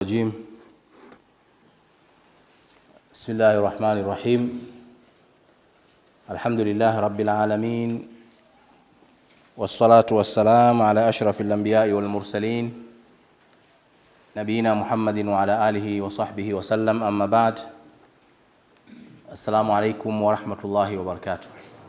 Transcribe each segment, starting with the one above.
الرجيم بسم الله الرحمن الرحيم الحمد لله رب العالمين والصلاة والسلام على أشرف الأنبياء والمرسلين نبينا محمد وعلى آله وصحبه وسلم أما بعد السلام عليكم ورحمة الله وبركاته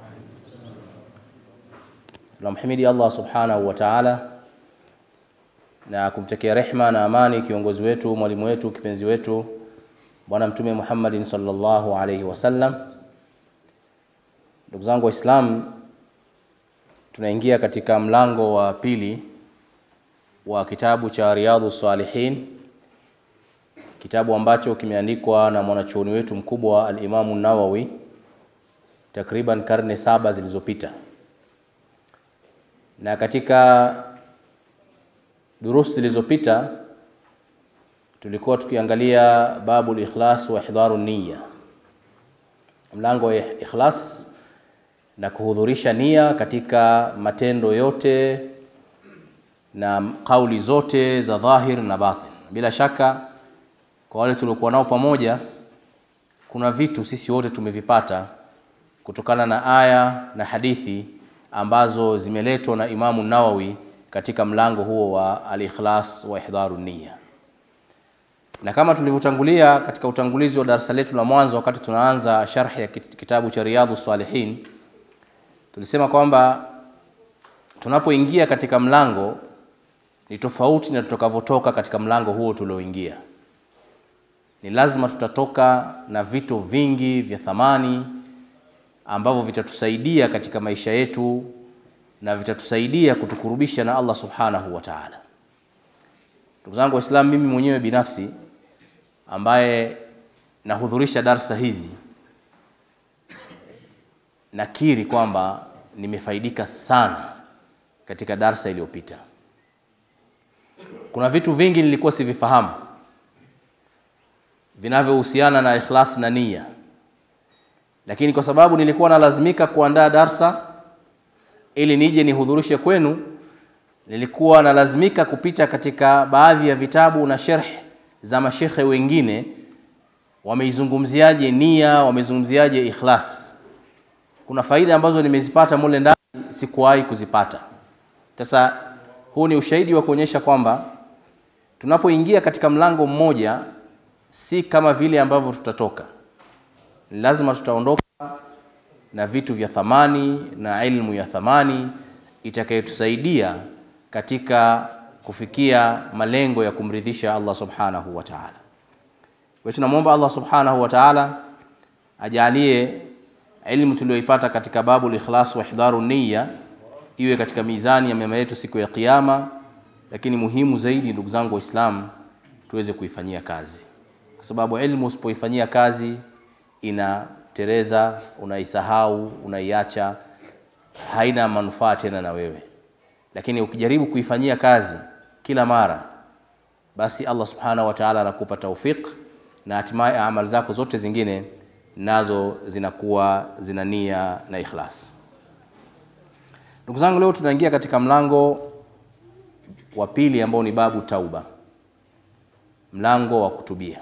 tunamhimidi Allah subhanahu wa ta'ala na kumtakia rehma na amani kiongozi wetu mwalimu wetu kipenzi wetu bwana mtume Muhammadin sallallahu alaihi wasallam. Ndugu zangu Waislamu, tunaingia katika mlango wa pili wa kitabu cha Riyadhu Salihin, kitabu ambacho kimeandikwa na mwanachuoni wetu mkubwa al-Imamu Nawawi takriban karne saba zilizopita na katika durusi zilizopita tulikuwa tukiangalia babu likhlas wa ihdharu niyya, mlango wa ikhlas na kuhudhurisha nia katika matendo yote na kauli zote za dhahir na batin. Bila shaka kwa wale tuliokuwa nao pamoja, kuna vitu sisi wote tumevipata kutokana na aya na hadithi ambazo zimeletwa na Imamu Nawawi katika mlango huo wa al-ikhlas wa ihdharu niyya. Na kama tulivyotangulia katika utangulizi wa darasa letu la mwanzo, wakati tunaanza sharhi ya kitabu cha Riyadhu Salihin, tulisema kwamba tunapoingia katika mlango ni tofauti na tutakavyotoka katika mlango huo tulioingia. Ni lazima tutatoka na vitu vingi vya thamani ambavyo vitatusaidia katika maisha yetu na vitatusaidia kutukurubisha na Allah subhanahu wa ta'ala. Ndugu zangu Waislamu, mimi mwenyewe binafsi ambaye nahudhurisha darsa hizi nakiri kwamba nimefaidika sana katika darsa iliyopita. Kuna vitu vingi nilikuwa sivifahamu vinavyohusiana na ikhlas na nia lakini kwa sababu nilikuwa nalazimika kuandaa darsa ili nije nihudhurishe kwenu, nilikuwa nalazimika kupita katika baadhi ya vitabu na sherh za mashekhe wengine, wameizungumziaje nia, wamezungumziaje ikhlas. Kuna faida ambazo nimezipata mule ndani sikuwahi kuzipata. Sasa huu ni ushahidi wa kuonyesha kwamba tunapoingia katika mlango mmoja si kama vile ambavyo tutatoka ni lazima tutaondoka na vitu vya thamani na ilmu ya thamani itakayotusaidia katika kufikia malengo ya kumridhisha Allah subhanahu wa ta'ala. Kwa tunamwomba Allah subhanahu wa ta'ala ajalie ilmu tuliyoipata katika babu al-ikhlas wa ihdharu niyya iwe katika mizani ya mema yetu siku ya Kiyama, lakini muhimu zaidi, ndugu zangu Waislamu, tuweze kuifanyia kazi, kwa sababu ilmu usipoifanyia kazi inatereza, unaisahau, unaiacha, haina manufaa tena na wewe. Lakini ukijaribu kuifanyia kazi kila mara, basi Allah subhanahu wa ta'ala anakupa taufiq na hatimaye amali zako zote zingine nazo zinakuwa zina nia na ikhlas. Ndugu zangu, leo tunaingia katika mlango wa pili ambao ni babu tauba, mlango wa kutubia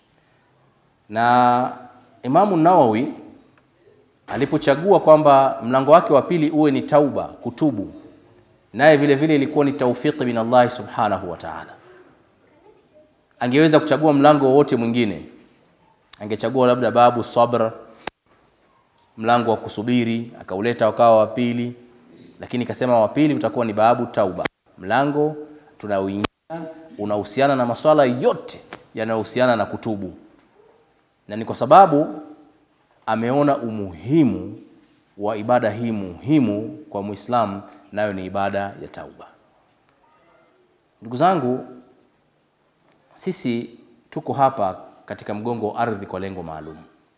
na Imamu Nawawi alipochagua kwamba mlango wake wa pili uwe ni tauba, kutubu, naye vile vile ilikuwa ni taufiki min Allah subhanahu wa ta'ala. Angeweza kuchagua mlango wowote mwingine, angechagua labda babu sabr, mlango wa kusubiri, akauleta wakawa wa pili, lakini kasema wa pili utakuwa ni babu tauba, mlango tunaoingia unahusiana na maswala yote yanayohusiana na kutubu na ni kwa sababu ameona umuhimu wa ibada hii muhimu kwa Muislamu, nayo ni ibada ya tauba. Ndugu zangu, sisi tuko hapa katika mgongo wa ardhi kwa lengo maalum.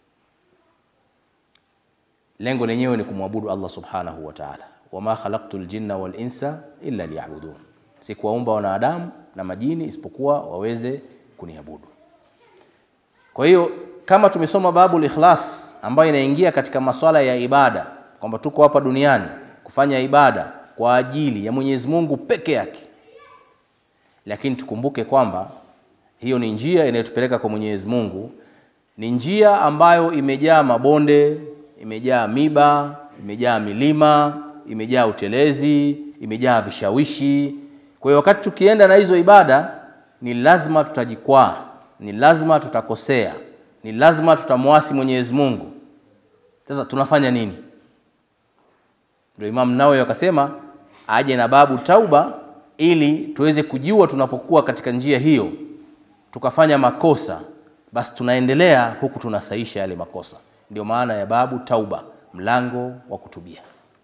Lengo lenyewe ni kumwabudu Allah subhanahu wa ta'ala, wama khalaqtu ljinna wal insa illa liya'budun, sikuwaumba wanadamu na majini isipokuwa waweze kuniabudu. Kwa hiyo kama tumesoma babu ikhlas ambayo inaingia katika maswala ya ibada, kwamba tuko hapa duniani kufanya ibada kwa ajili ya Mwenyezi Mungu peke yake, lakini tukumbuke kwamba Hiyo ni njia inayotupeleka kwa Mwenyezi Mungu, ni njia ambayo imejaa mabonde, imejaa miba, imejaa milima, imejaa utelezi, imejaa vishawishi. Kwa hiyo wakati tukienda na hizo ibada, ni lazima tutajikwaa, ni lazima tutakosea, ni lazima tutamwasi Mwenyezi Mungu. Sasa tunafanya nini? Ndio Imam Nawawi akasema aje na babu tauba, ili tuweze kujua tunapokuwa katika njia hiyo tukafanya makosa, basi tunaendelea huku tunasaisha yale makosa. Ndio maana ya babu tauba, mlango wa kutubia.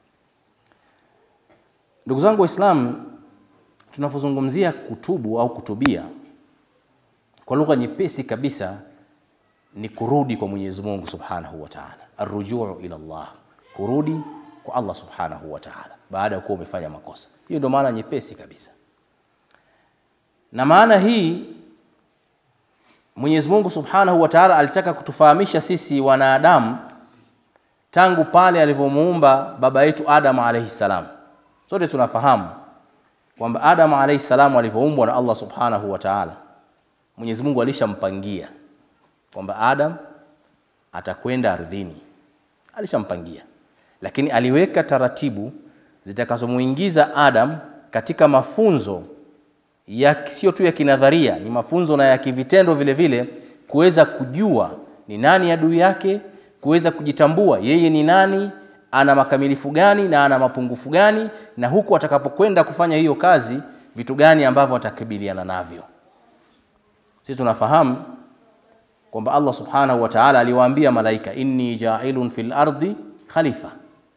Ndugu zangu Waislamu, tunapozungumzia kutubu au kutubia, kwa lugha nyepesi kabisa ni kurudi kwa Mwenyezi Mungu Subhanahu wa Ta'ala, arrujuu ila Allah, kurudi kwa Allah Subhanahu wa Ta'ala baada ya kuwa umefanya makosa. Hiyo ndio maana nyepesi kabisa, na maana hii Mwenyezi Mungu Subhanahu wa Ta'ala alitaka kutufahamisha sisi wanadamu tangu pale alivyomuumba baba yetu Adam alayhi salam. Sote tunafahamu kwamba Adam alayhi salam alivyoumbwa na Allah Subhanahu wa Ta'ala, Mwenyezi Mungu alishampangia kwamba Adam atakwenda ardhini, alishampangia, lakini aliweka taratibu zitakazomuingiza Adam katika mafunzo ya sio tu ya kinadharia, ni mafunzo na ya kivitendo vile vile, kuweza kujua ni nani adui yake, kuweza kujitambua yeye ni nani, ana makamilifu gani na ana mapungufu gani, na huku atakapokwenda kufanya hiyo kazi, vitu gani ambavyo atakabiliana navyo. Sisi tunafahamu kwamba Allah subhanahu wa ta'ala aliwaambia malaika, inni ja'ilun fil ardi khalifa,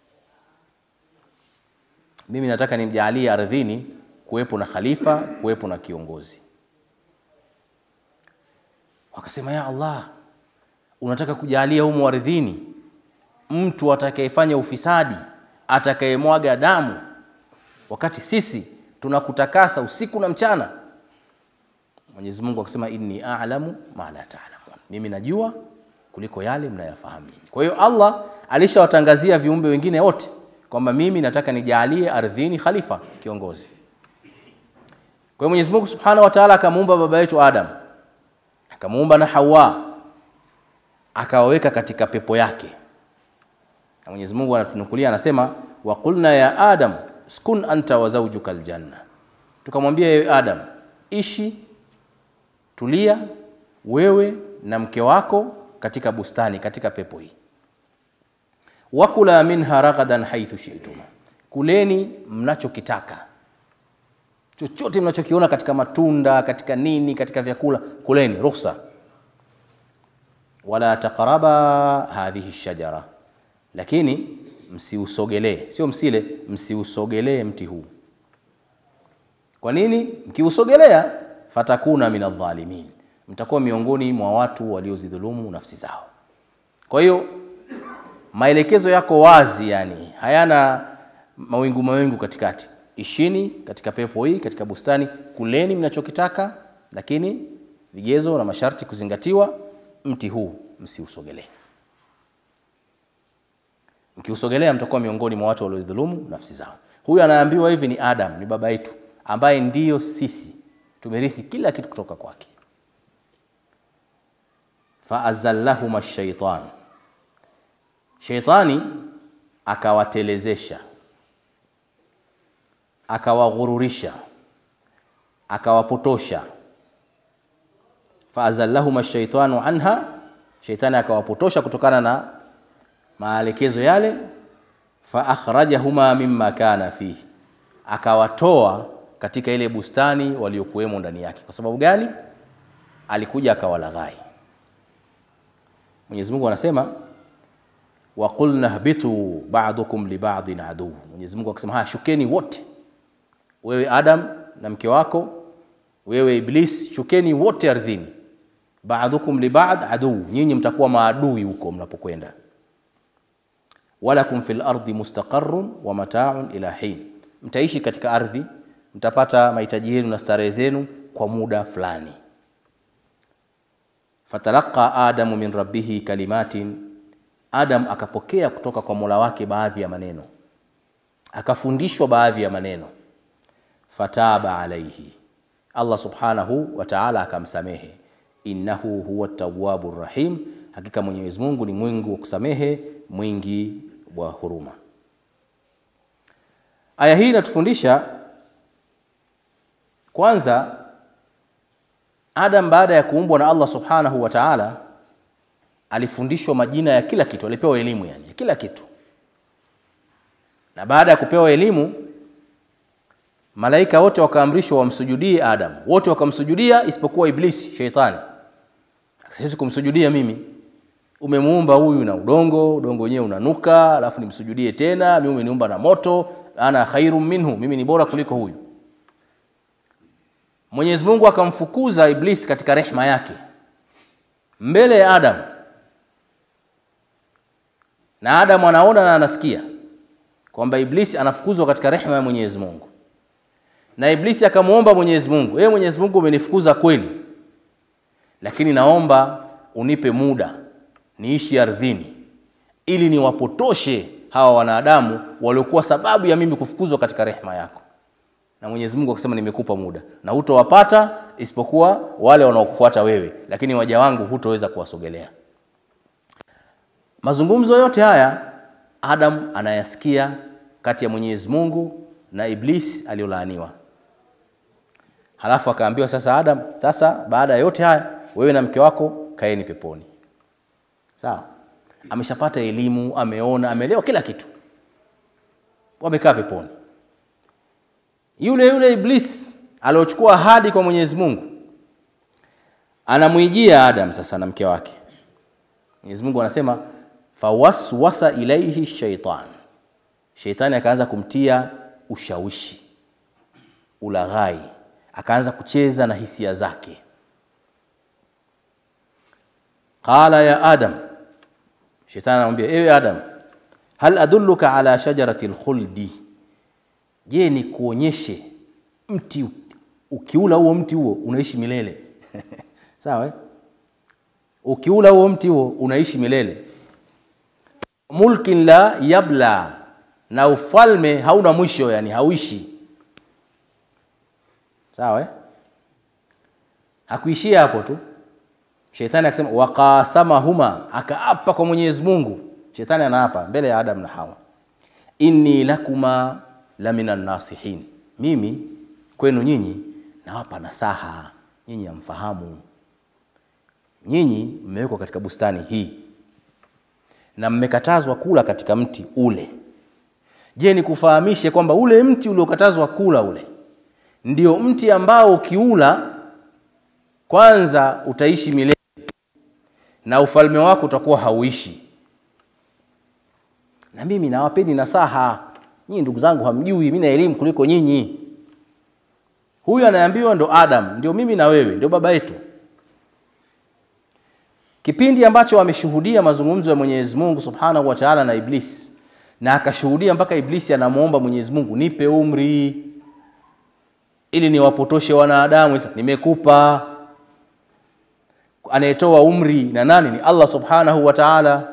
mimi nataka nimjaalie ardhini kuwepo na khalifa, kuwepo na kiongozi. Wakasema, ya Allah, unataka kujalia humu ardhini mtu atakayefanya ufisadi, atakayemwaga damu, wakati sisi tunakutakasa usiku na mchana. Mwenyezi Mungu akasema, inni a'lamu ma la ta'lamun, mimi najua kuliko yale mnayafahamu. Kwa hiyo Allah alishawatangazia viumbe wengine wote kwamba mimi nataka nijalie ardhini khalifa, kiongozi. Kwa hiyo Mwenyezi Mungu Subhanahu wa Ta'ala akamuumba baba yetu Adam, akamuumba na Hawa, akawaweka katika pepo yake. Na Mwenyezi Mungu anatunukulia anasema, wa qulna ya Adam skun anta wa zawjuka aljanna, tukamwambia yewe Adam, ishi tulia wewe na mke wako katika bustani, katika pepo hii. Wakula minha ragadan haithu shi'tuma, kuleni mnachokitaka chochote mnachokiona katika matunda, katika nini, katika vyakula, kuleni, ruhusa. Wala taqraba hadhihi shajara, lakini msiusogelee, sio msile, msiusogelee mti huu. Kwa nini? Mkiusogelea, fatakuna min adh-dhalimin, mtakuwa miongoni mwa watu waliozidhulumu nafsi zao. Kwa hiyo maelekezo yako wazi, yani hayana mawingu mawingu katikati Ishini katika pepo hii, katika bustani, kuleni mnachokitaka, lakini vigezo na masharti kuzingatiwa. Mti huu msiusogelee. Mkiusogelea mtakuwa miongoni mwa watu waliodhulumu nafsi zao. Huyu anaambiwa hivi ni Adam, ni baba yetu ambaye ndiyo sisi tumerithi kila kitu kutoka kwake. Faazallahuma shaitan, shaitani akawatelezesha akawaghururisha akawapotosha. faazallahuma shaitanu anha, shaitani akawapotosha kutokana na maelekezo yale. faakhrajahuma mimma kana fihi, akawatoa katika ile bustani waliokuwemo ndani yake. Kwa sababu gani? Alikuja akawalaghai. Mwenyezi Mungu anasema wa qulna hbitu ba'dukum li ba'din adu. Mwenyezi Mungu akasema haya, shukeni wote wewe Adam na mke wako, wewe Iblis, shukeni wote ardhini. Ba'dukum li ba'd adu, nyinyi mtakuwa maadui huko mnapokwenda. Walakum fil ardi mustaqarrun wa mata'un ila hin, mtaishi katika ardhi, mtapata mahitaji yenu na starehe zenu kwa muda fulani. Fatalaqa adamu min rabbihi kalimatin, Adam akapokea kutoka kwa Mola wake baadhi ya maneno, akafundishwa baadhi ya maneno fataba alaihi, Allah subhanahu wa ta'ala akamsamehe, innahu huwa tawwabu rahim, hakika Mwenyezi Mungu ni mwingi wa kusamehe, mwingi wa huruma. Aya hii inatufundisha kwanza, Adam baada ya kuumbwa na Allah subhanahu wa ta'ala alifundishwa majina ya kila kitu, alipewa elimu yani ya kila kitu, na baada ya kupewa elimu malaika wote wakaamrishwa wamsujudie Adam, wote wakamsujudia isipokuwa Iblisi sheitani. Siwezi kumsujudia mimi, umemuumba huyu na udongo, udongo wenyewe unanuka, alafu nimsujudie tena? Mimi umeniumba na moto, ana khairum minhu, mimi ni bora kuliko huyu. Mwenyezi Mungu akamfukuza Iblisi katika rehma yake mbele ya Adam, na Adam anaona na anasikia kwamba Iblisi anafukuzwa katika rehma ya Mwenyezi Mungu na Iblisi akamwomba Mwenyezi Mungu, ee Mwenyezi Mungu, umenifukuza kweli, lakini naomba unipe muda niishi ardhini ili niwapotoshe hawa wanadamu waliokuwa sababu ya mimi kufukuzwa katika rehema yako. Na Mwenyezi Mungu akasema, nimekupa muda na hutowapata isipokuwa wale wanaokufuata wewe, lakini waja wangu hutoweza kuwasogelea. Mazungumzo yote haya Adam anayasikia kati ya Mwenyezi Mungu na Iblis aliyolaaniwa. Halafu akaambiwa sasa, Adam, sasa baada ya yote haya, wewe na mke wako kaeni peponi. Sawa, ameshapata elimu, ameona, ameelewa kila kitu, wamekaa peponi. Yule yule Iblis aliochukua ahadi kwa Mwenyezi Mungu anamwijia Adam sasa na mke wake. Mwenyezi Mungu anasema fawaswasa ilaihi shaitan, sheitani akaanza kumtia ushawishi, ulaghai, akaanza kucheza na hisia zake. Qala ya Adam, shetani anamwambia ewe Adam, hal adulluka ala shajarati lkhuldi, je, ni kuonyeshe mti ukiula huo mti huo unaishi milele? Sawa eh? Ukiula huo mti huo unaishi milele. Mulkin la yabla, na ufalme hauna mwisho, yani hauishi. Sawa eh? Hakuishia hapo tu, shetani akasema waqasamahuma, akaapa kwa Mwenyezi Mungu. Shetani anaapa mbele ya Adam na Hawa, inni lakuma la minan nasihin, mimi kwenu nyinyi nawapa nasaha, nyinyi hamfahamu. Nyinyi mmewekwa katika bustani hii na mmekatazwa kula katika mti ule. Je, nikufahamishe kwamba ule mti uliokatazwa kula ule ndio mti ambao ukiula kwanza utaishi milele na ufalme wako utakuwa hauishi. Na mimi nawapeni nasaha nyinyi, ndugu zangu, hamjui mimi na elimu kuliko nyinyi. Huyu anayeambiwa ndo Adam, ndio mimi na wewe, ndio baba yetu. Kipindi ambacho ameshuhudia mazungumzo ya Mwenyezi Mungu Subhanahu wa Ta'ala na Iblis, na akashuhudia mpaka Iblisi anamwomba Mwenyezi Mungu, nipe umri ili niwapotoshe wanadamu. Nimekupa. Anayetoa umri na nani? Ni Allah Subhanahu wa Ta'ala.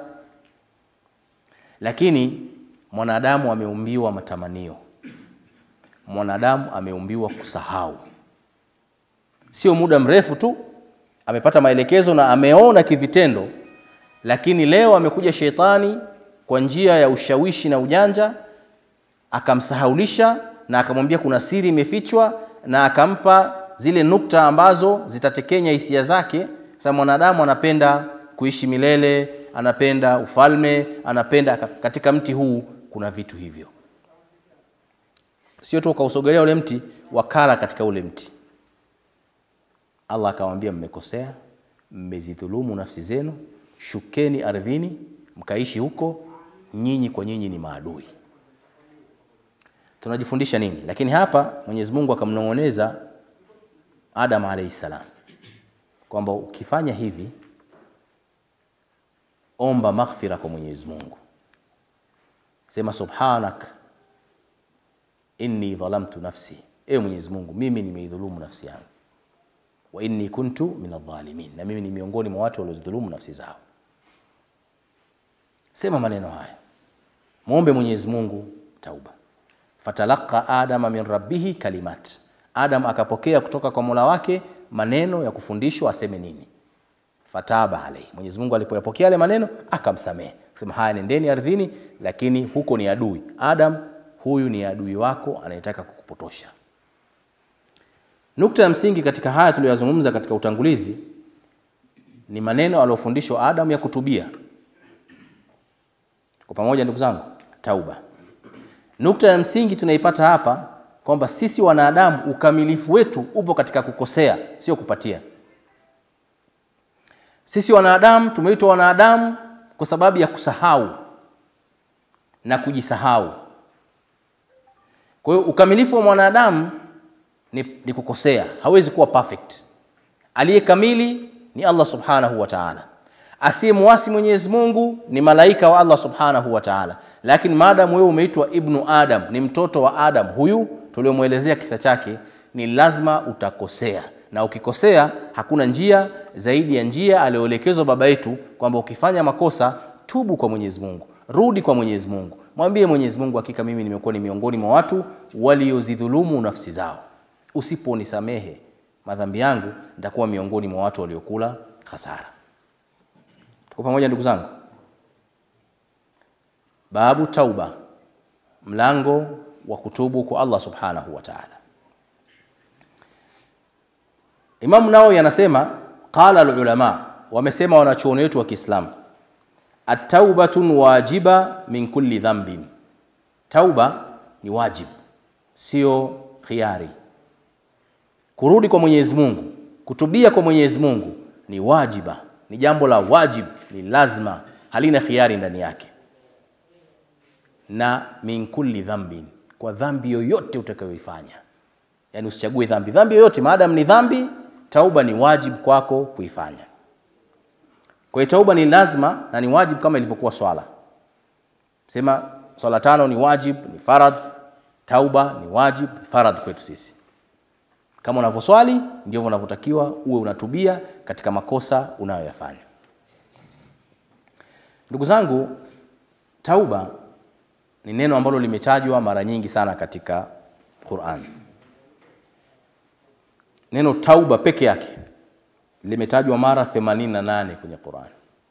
Lakini mwanadamu ameumbiwa matamanio, mwanadamu ameumbiwa kusahau. Sio muda mrefu tu amepata maelekezo na ameona kivitendo, lakini leo amekuja shetani kwa njia ya ushawishi na ujanja, akamsahaulisha na akamwambia kuna siri imefichwa, na akampa zile nukta ambazo zitatekenya hisia zake. Sasa mwanadamu anapenda kuishi milele, anapenda ufalme, anapenda katika mti huu kuna vitu hivyo. Sio tu ukausogelea ule mti, wakala katika ule mti. Allah akamwambia mmekosea, mmezidhulumu nafsi zenu, shukeni ardhini mkaishi huko, nyinyi kwa nyinyi ni maadui. Tunajifundisha nini? Lakini hapa Mwenyezi Mungu akamnong'oneza Adam alayhi salam kwamba ukifanya hivi, omba maghfira kwa Mwenyezi Mungu, sema subhanak inni dhalamtu nafsi, ewe Mwenyezi Mungu, mimi nimeidhulumu nafsi yangu wa inni kuntu min adh-dhalimin, na mimi ni miongoni mwa watu waliozidhulumu nafsi zao. Sema maneno haya, muombe Mwenyezi Mungu tauba. Fatalaqa adama min rabbihi kalimat, Adam akapokea kutoka kwa Mola wake maneno ya kufundishwa aseme nini. Fataba alayhi, Mwenyezi Mungu alipoyapokea yale maneno akamsamehe, akasema haya, nendeni ardhini, lakini huko ni adui. Adam, huyu ni adui wako anayetaka kukupotosha. Nukta ya msingi katika haya tuliyozungumza katika utangulizi ni maneno aliyofundishwa Adam ya kutubia. Kwa pamoja, ndugu zangu, tauba. Nukta ya msingi tunaipata hapa kwamba sisi wanadamu ukamilifu wetu upo katika kukosea, sio kupatia. Sisi wanadamu tumeitwa wanadamu kwa sababu ya kusahau na kujisahau. Kwa hiyo ukamilifu wa mwanadamu ni, ni kukosea, hawezi kuwa perfect. Aliye kamili ni Allah subhanahu wa ta'ala. Asiyemwasi Mwenyezi Mungu ni malaika wa Allah subhanahu wa ta'ala. Lakini maadamu wewe umeitwa ibnu Adam, ni mtoto wa Adam, huyu tuliomwelezea kisa chake, ni lazima utakosea, na ukikosea hakuna njia zaidi ya njia aliyoelekezwa baba yetu kwamba ukifanya makosa tubu kwa Mwenyezi Mungu, rudi kwa Mwenyezi Mungu, mwambie Mwenyezi Mungu, hakika mimi nimekuwa ni miongoni mwa watu waliozidhulumu nafsi zao. Usiponisamehe madhambi yangu, nitakuwa miongoni mwa watu waliokula hasara. Tuko pamoja ndugu zangu? Babu tauba, mlango wa kutubu kwa Allah subhanahu wa ta'ala. Imamu Nawawi anasema qala alulama, wamesema wanachuoni wetu wa Kiislamu, at-taubatun wajiba min kulli dhanbin, tauba ni wajib, sio khiari. Kurudi kwa Mwenyezi Mungu, kutubia kwa Mwenyezi Mungu ni wajiba, ni jambo la wajib, ni lazima, halina khiari ndani yake na min kulli dhambin, kwa dhambi yoyote utakayoifanya. Yani usichague dhambi, dhambi yoyote maadamu ni dhambi, tauba ni wajibu kwako kuifanya. Kwa hiyo tauba ni lazima na ni wajibu kama ilivyokuwa swala. Sema swala tano ni wajib, ni farad, tauba ni wajib, ni farad kwetu sisi. Kama unavyoswali ndivyo unavyotakiwa uwe unatubia katika makosa unayoyafanya. Ndugu zangu, tauba ni neno ambalo limetajwa mara nyingi sana katika Qur'an. Neno tauba peke yake limetajwa mara 88 kwenye Qur'an.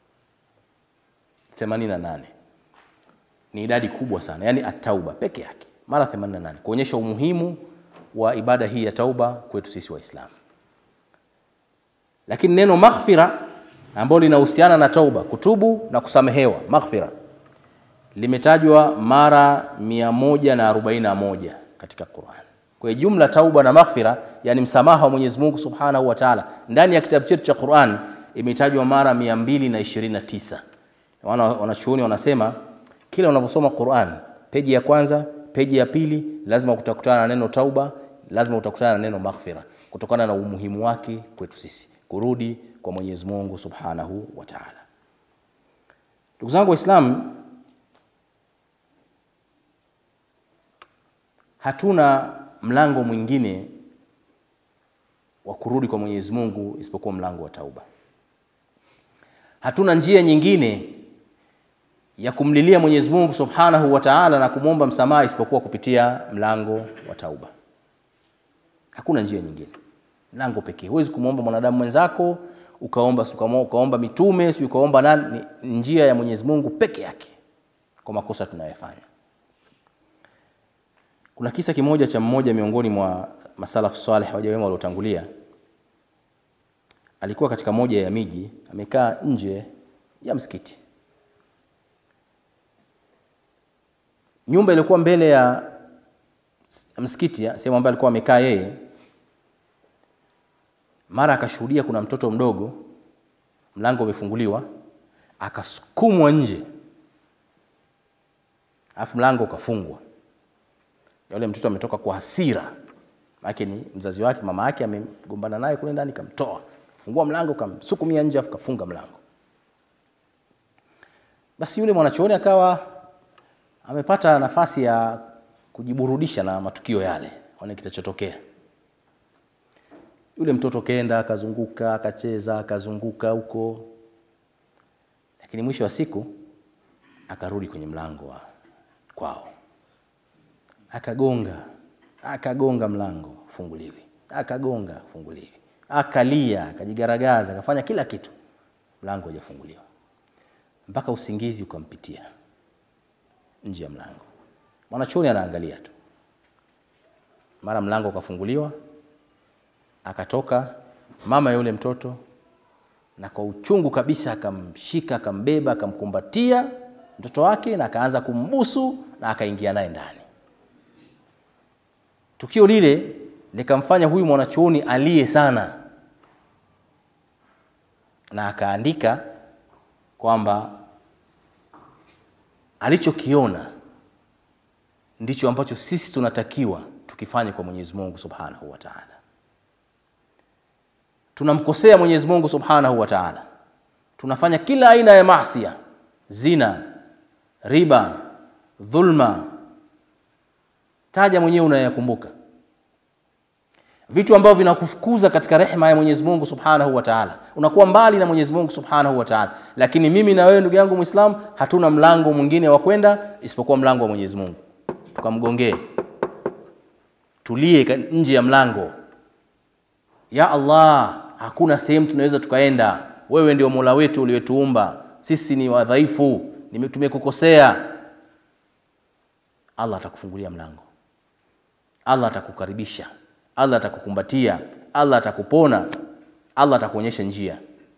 88 ni idadi kubwa sana, yaani at-tauba peke yake mara 88 kuonyesha umuhimu wa ibada hii ya tauba kwetu sisi Waislamu. Lakini neno maghfira ambalo linahusiana na tauba, kutubu na kusamehewa, maghfira limetajwa mara 141 katika Qur'an. Kwa hiyo jumla tauba na maghfira, yani msamaha wa Mwenyezi Mungu Subhanahu wa Ta'ala, ndani ya kitabu chetu cha Qur'an imetajwa mara 229. Wana wanachuoni wanasema kila unavyosoma Qur'an, peji ya kwanza, peji ya pili, lazima utakutana na neno tauba, lazima utakutana na neno maghfira, kutokana na umuhimu wake kwetu sisi kurudi kwa Mwenyezi Mungu Subhanahu wa Ta'ala. Ndugu zangu Waislamu, hatuna mlango mwingine wa kurudi kwa Mwenyezi Mungu isipokuwa mlango wa tauba. Hatuna njia nyingine ya kumlilia Mwenyezi Mungu Subhanahu wa Ta'ala na kumwomba msamaha isipokuwa kupitia mlango wa tauba. Hakuna njia nyingine, mlango pekee. Huwezi kumwomba mwanadamu mwenzako ukaomba ukaomba mitume si ukaomba nani, ni njia ya Mwenyezi Mungu peke yake kwa makosa tunayofanya. Kuna kisa kimoja cha mmoja miongoni mwa masalafu saleh waja wema waliotangulia. Alikuwa katika moja ya miji, amekaa nje ya msikiti. Nyumba ilikuwa mbele ya msikiti, sehemu ambayo alikuwa amekaa yeye. Mara akashuhudia kuna mtoto mdogo, mlango umefunguliwa, akasukumwa nje, alafu mlango ukafungwa yule mtoto ametoka kwa hasira, maana ni mzazi wake, mama yake amegombana naye kule ndani, kamtoa, fungua mlango, kamsukumia nje, afu kafunga mlango. Basi yule mwanachuoni akawa amepata nafasi ya kujiburudisha na matukio yale, one kitachotokea. Yule mtoto kenda akazunguka, akacheza, akazunguka huko, lakini mwisho wa siku akarudi kwenye mlango wa kwao akagonga akagonga mlango, funguliwi, akagonga funguliwi, akalia, akajigaragaza, akafanya kila kitu, mlango haujafunguliwa mpaka usingizi ukampitia nje ya mlango. Mwanachuoni anaangalia tu, mara mlango ukafunguliwa, akatoka mama yule mtoto, na kwa uchungu kabisa akamshika, akambeba, akamkumbatia mtoto wake na akaanza kumbusu na akaingia naye ndani. Tukio lile likamfanya huyu mwanachuoni aliye sana, na akaandika kwamba alichokiona ndicho ambacho sisi tunatakiwa tukifanye kwa Mwenyezi Mungu Subhanahu wa Ta'ala. Tunamkosea Mwenyezi Mungu Subhanahu wa Ta'ala, tunafanya kila aina ya maasiya, zina, riba, dhulma, taja mwenyewe unayakumbuka, vitu ambavyo vinakufukuza katika rehema ya Mwenyezi Mungu Subhanahu wa Ta'ala, unakuwa mbali na Mwenyezi Mungu Subhanahu wa Ta'ala. Lakini mimi na wewe ndugu yangu Muislamu, hatuna mlango mwingine wa kwenda isipokuwa mlango wa Mwenyezi Mungu, tukamgongee, tulie nje ya mlango. Ya Allah, hakuna sehemu tunaweza tukaenda, wewe ndio Mola wetu uliyetuumba, sisi ni wadhaifu, tumekukosea. Allah atakufungulia mlango, Allah atakukaribisha Allah atakukumbatia, Allah atakupona, Allah atakuonyesha njia.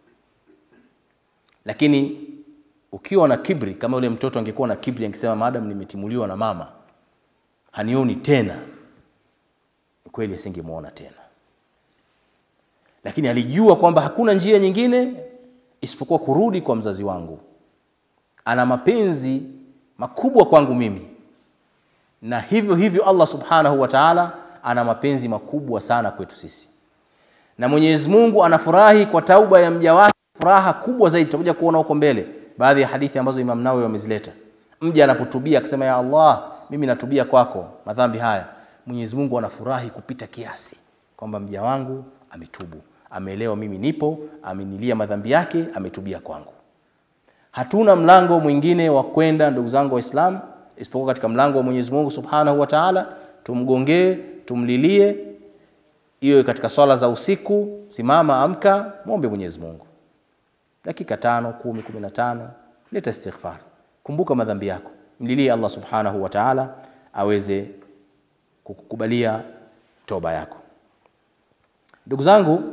Lakini ukiwa na kibri, kama yule mtoto angekuwa na kibri, angesema maadamu nimetimuliwa na mama hanioni tena, kweli asingemwona tena. Lakini alijua kwamba hakuna njia nyingine isipokuwa kurudi kwa mzazi wangu, ana mapenzi makubwa kwangu mimi, na hivyo hivyo Allah subhanahu wa ta'ala ana mapenzi makubwa sana kwetu sisi, na Mwenyezi Mungu anafurahi kwa tauba ya mja wake, furaha kubwa zaidi. Tutakuja kuona huko mbele baadhi ya hadithi ambazo Imam Nawawi wamezileta. Mja anapotubia akisema, ya Allah, mimi natubia kwako madhambi haya, Mwenyezi Mungu anafurahi kupita kiasi kwamba mja wangu ametubu, ameelewa mimi nipo, amenilia madhambi yake, ametubia kwangu. Hatuna mlango mwingine wa kwenda, ndugu zangu Waislamu, isipokuwa katika mlango wa Mwenyezi Mungu Subhanahu wa Ta'ala. Tumgongee, tumlilie, iwe katika swala za usiku, simama, amka, mwombe Mwenyezi Mungu dakika tano, kumi, kumi na tano, leta istighfar, kumbuka madhambi yako, mlilie Allah Subhanahu wa Ta'ala aweze kukukubalia toba yako. Ndugu zangu,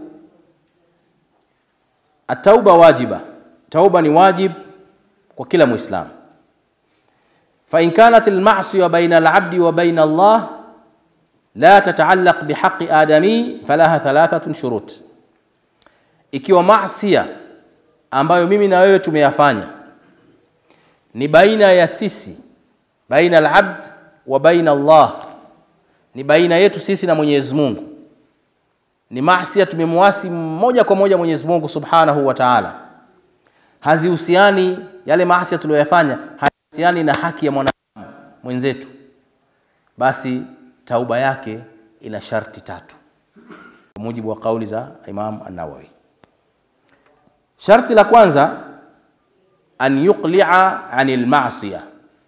atauba wajiba, tauba ni wajib kwa kila Muislamu. Fa in kanat almasiya baina alabdi wa baina Allah la tataallaq bihaqi adami falaha thalathatun shurut, ikiwa masia ambayo mimi na wewe tumeyafanya ni baina ya sisi, baina alabd wa baina Allah, ni baina yetu sisi na Mwenyezi Mungu, ni masia tumemwasi moja kwa moja Mwenyezi Mungu Subhanahu wa Ta'ala, hazihusiani yale maasi tuliyoyafanya, hazihusiani na haki ya mwanadamu mwenzetu, basi tauba yake ina sharti tatu kwa mujibu wa kauli za Imam An-Nawawi. Sharti la kwanza an yuqli'a anil ma'siya,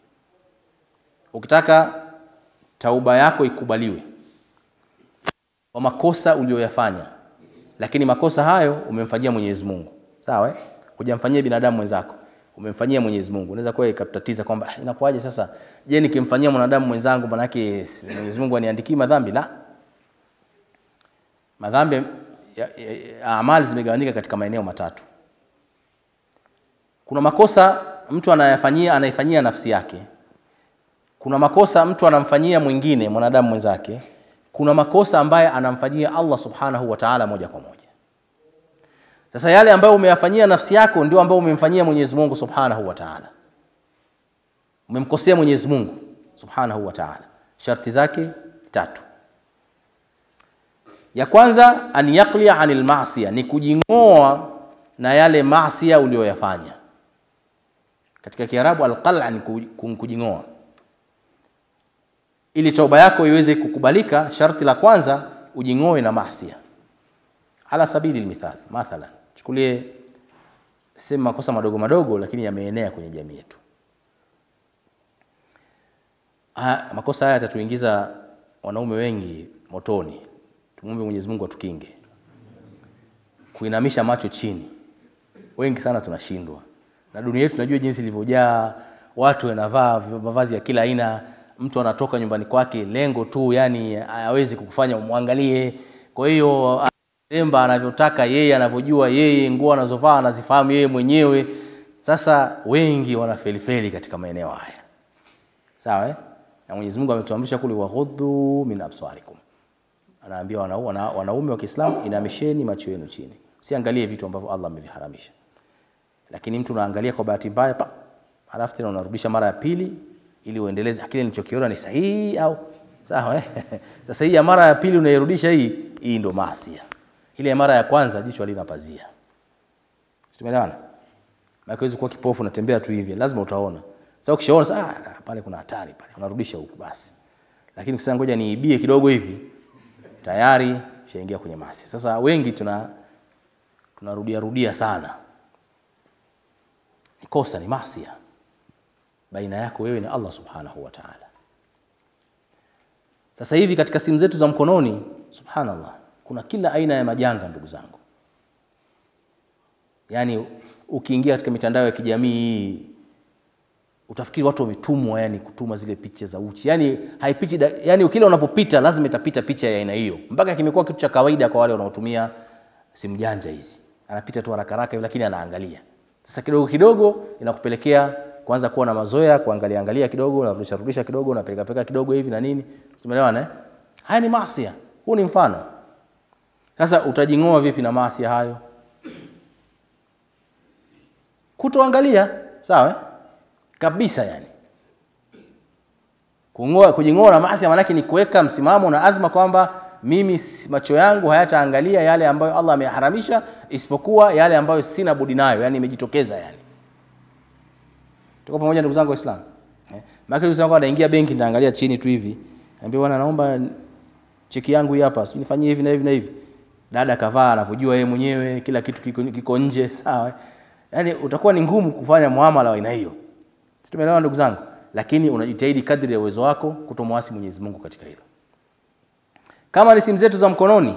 ukitaka tauba yako ikubaliwe kwa makosa uliyoyafanya, lakini makosa hayo umemfanyia Mwenyezi Mungu, sawa eh? Hujamfanyia binadamu mwenzako, umemfanyia Mwenyezi Mungu. Unaweza kuwa ikatutatiza kwamba "Ah, inakuwaje sasa, je, nikimfanyia mwanadamu mwenzangu manake si- Mwenyezi Mungu aniandikii madhambi? La, madhambi ya, ya, ya, amali zimegawanyika katika maeneo matatu. Kuna makosa mtu anayafanyia anaifanyia nafsi yake. Kuna makosa mtu anamfanyia mwingine mwanadamu mwenzake. Kuna makosa ambaye anamfanyia Allah subhanahu wa ta'ala moja kwa moja. Sasa yale ambayo umeyafanyia nafsi yako ndio ambayo umemfanyia Mwenyezi Mungu subhanahu wa ta'ala. Umemkosea Mwenyezi Mungu subhanahu wa ta'ala. Sharti zake tatu. Ya kwanza an yaqliya anil ma'siya, ni kujing'oa na yale maasiya uliyoyafanya. Katika Kiarabu alqal'a ni ku- ku- kujing'oa. Ili toba yako iweze kukubalika, sharti la kwanza ujing'oe na maasiya. Ala sabili almithal, mathalan, chukulie sema makosa madogo madogo, lakini yameenea kwenye jamii yetu. Ha, makosa haya yatatuingiza wanaume wengi motoni Tumwombe Mwenyezi Mungu atukinge. Kuinamisha macho chini, wengi sana tunashindwa, na dunia yetu tunajua jinsi ilivyojaa watu wanavaa mavazi ya kila aina. Mtu anatoka nyumbani kwake lengo tu, yani hawezi kukufanya umwangalie. Kwa hiyo remba anavyotaka yeye, anavyojua yeye, nguo anazovaa anazifahamu yeye mwenyewe. Sasa wengi wanafelifeli katika maeneo haya, sawa eh? Na Mwenyezi Mungu ametuamrisha kule, waghuddu min absarikum, anaambia wanaume wana, wanaume wa Kiislamu, inamisheni macho yenu chini, siangalie vitu ambavyo Allah ameviharamisha. Lakini mtu unaangalia kwa bahati mbaya pa halafu tena unarudisha mara ya pili ili uendeleze kile nilichokiona ni sahihi au sawa eh? Sasa hii ya mara ya pili unairudisha hii, hii ndo maasi. Ile ya mara ya kwanza jicho halina pazia, tumeelewana? Maana huwezi kuwa kipofu unatembea tu hivi, lazima utaona. Sasa ukishaona sasa, ah, pale kuna hatari pale, unarudisha huku basi. Lakini ukisema ngoja niibie kidogo hivi, tayari ushaingia kwenye maasi. Sasa wengi tuna tunarudia rudia sana, ni kosa, ni maasi baina yako wewe na Allah subhanahu wa ta'ala. Sasa hivi katika simu zetu za mkononi, subhanallah, kuna kila aina ya majanga ndugu zangu. Yaani ukiingia katika mitandao ya kijamii utafikiri watu wametumwa, yani kutuma zile picha za uchi, yani haipiti, yani kila unapopita lazima itapita picha ya aina hiyo, mpaka kimekuwa kitu cha kawaida kwa wale wanaotumia simu janja hizi. Anapita tu haraka haraka, lakini anaangalia. Sasa kidogo kidogo inakupelekea kwanza kuwa na mazoea kuangalia angalia kidogo, unarudisha rudisha kidogo, unapeleka peleka kidogo hivi na nini, tumeelewana eh? Haya ni maasi. Huu ni mfano. Sasa utajing'oa vipi na maasi hayo? Kutoangalia, sawa eh? Kabisa yani. Kung'oa, kujing'oa na maasi maana yake ni kuweka msimamo na azma kwamba mimi macho yangu hayataangalia yale ambayo Allah ameharamisha isipokuwa yale ambayo sina budi nayo, yani imejitokeza yani. Tuko pamoja ndugu zangu Waislamu? Eh? Maana yule zangu anaingia benki nitaangalia chini tu hivi. Niambia bwana naomba cheki yangu hii hapa, nifanyie hivi na hivi na hivi. Dada kavaa anavyojua yeye mwenyewe, kila kitu kiko, kiko nje, sawa? Yaani utakuwa ni ngumu kufanya muamala wa aina hiyo. Tumeelewana ndugu zangu? Lakini unajitahidi kadri ya uwezo wako kutomwasi Mwenyezi Mungu katika hilo. Kama ni simu zetu za mkononi,